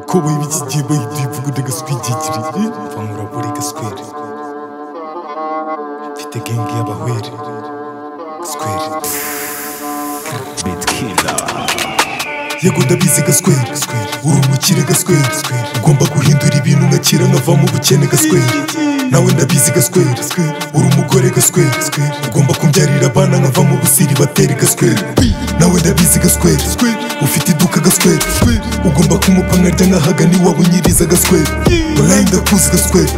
kobaye ibikigiye bahita ibivuguta agaswigigiri bamurabura gaswere mfite gengi y'abahwere square yego ndabizi gaswere square uri umukire gaswere square ugomba guhindura ibintu ugakira nkava mu bukene gaswere nawe ndabizi gaswere square uri umugore gaswere square ugomba kumbyarira abana nkava mu busiri bateri gaswere nawe ndabizi gaswere square ufite iduka gaswere square ugomba kumupa nkarya nkahagana iwawe nyiriza gaswere orayi ndakuzi gaswere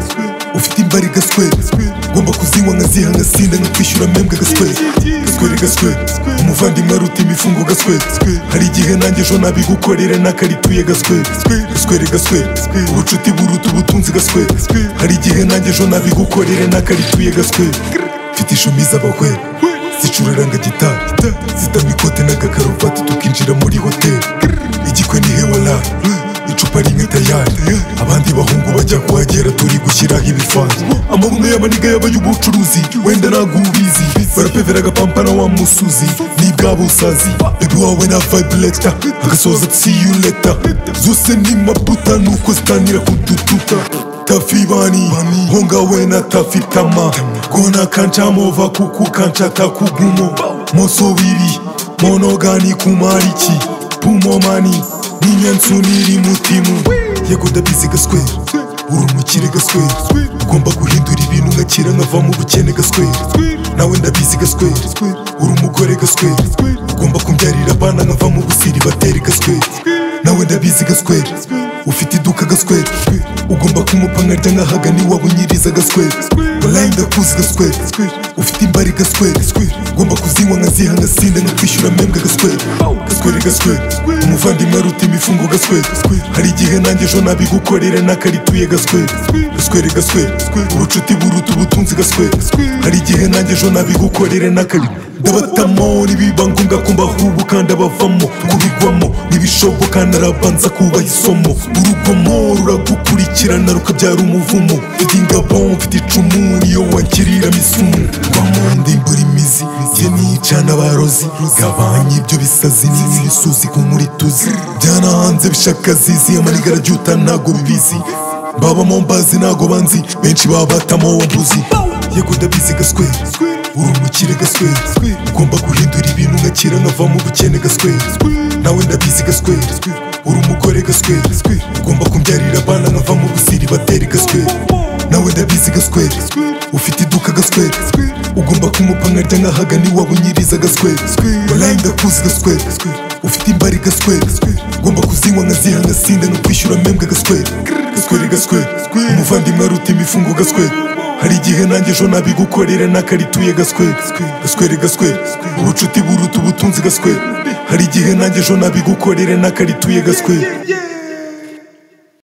ufite imbari gaswere ugomba kuzinywa nkaziha nkasinda nkakwishyura mpembwe gaswere gaswere gaswere umuvandimwe aruta imifungo gaswere hari igihe nanjye ejo nabigukorera n'akarituye gaswere gaswere gaswere ubucuti buruta ubutunzi gaswere hari igihe nanjye ejo nabigukorera n'akarituye gaswere mfite ishumi z'abahwera zicuraranga gitari zitama ikote n'agakaruvati tukinjira muri hoteli igikwe ni hewala icupa rimwe tayari abandi bahungu bajya kuhagera turi gushyiraho ibifanze amabuno y'amaniga yaba y'ubucuruzi wenda ntabwo ubizi barapevera agapampana wa musuzi ni bwabusazi bebi wawe na vibireta agasoza tsiyuleta zose ni maputa nuko zitangira kudututa tafi bani honga we na tafi tama gona kanca mova kuku kanca takugumo moso biri monogani kumariki pumo mani ninyansu niri mutimu yego ndabizi gaswera uri umukire gaswera ugomba guhindura ibintu ngakira nkava mu bukene gaswera nawe ndabizi gaswera uri umugore gaswera ugomba kumbyarira abana nkava mu busiri bateri gaswera nawe ndabizi gaswera ufite iduka gaswera ugomba kumupa nkarya nkahagana iwawe nyiriza gaswera orayi ndakuzi gaswera ufite imbari gaswera ugomba kuzinywa nkaziha nkasinda nkakwishyura mpembwe gaswera gaswera gaswera umuvandimwe aruta imifungo gaswera hari igihe nanjye ejo nabigukorera n'akarituye gaswera gaswera gaswera ubucuti buruta ubutunzi gaswera hari igihe nanjye ejo nabigukorera n'akarituye ndabatamo nibiba ngombwa ko mbahubuka ndabavamo kubigwamo ntibishoboka narabanza kubaha isomo urugomo ruragukurikirana rukabyara umuvumo mfite ingabo mfite icumu niyo wankirira misumu rwamo ndimbura imizi ye nicana abarozi gabanya ibyo bisazi n'imisuzi ku muri tuzi byana hanze bishaka zizi amaniga araryuta ntago bibizi babamo mbazi ntago banzi benshi baba batamo mbuzi yego ndabizi gaswera uri umukire gaswera ugomba guhindura ibintu ngakira nkava mu bukene gaswera nawe ndabizi gaswera uri umugore gaswera ugomba kumbyarira abana nkava mu busiri bateri gaswera nawe ndabizi gaswera ufite iduka gaswera ugomba kumupa nkarya nkahagana iwawe nyiriza gaswera orayi ndakuzi gaswera ufite imbari gaswera ugomba kuzinywa nkaziha nkasinda nkakwishyura mpembwe gaswera gaswera gaswera umuvandimwe aruta imifungo gaswera hari igihe nanjye ejo nabigukorera n'akarituye gaswere gaswere gaswere ubucuti buruta ubutunzi gaswere hari igihe nanjye ejo nabigukorera n'akarituye gaswere